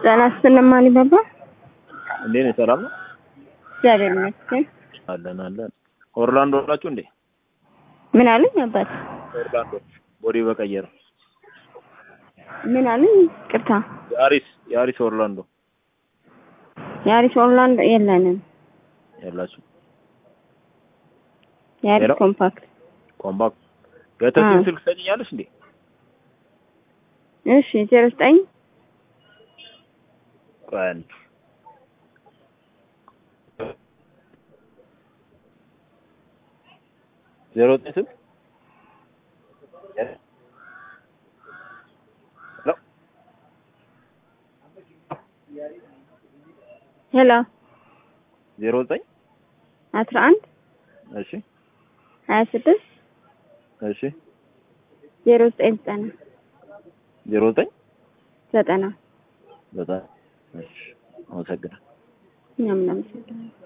ጤና ይስጥልን ማን ይባባል? እንዴት ነህ? ሰላም ነው? እግዚአብሔር ይመስገን። አለን አለን። ኦርላንዶ ናችሁ እንዴ? ምን አሉኝ አባት? ኦርላንዶ ቦዲ በቀየረ ምን አሉኝ? ቅርታ የአሪስ የአሪስ ኦርላንዶ የአሪስ ኦርላንዶ የለንም። ያላችሁ የአሪስ ሄሎ? ኮምፓክት ኮምፓክት ገተትን አዎ። ስልክ ሰጭኛለሽ እንዴ? እሺ ዜሮ ዘጠኝ ቆይ አንዴ። ዜሮ ዘጠኝ ስልክ ሄሎ ሄሎ ዜሮ ዘጠኝ አስራ አንድ እሺ ሀያ ስድስት እሺ ዜሮ ዘጠኝ ዘጠና ዜሮ ዘጠኝ ዘጠና በጣም እሺ አመሰግናለሁ። እኛም እናመሰግናለን።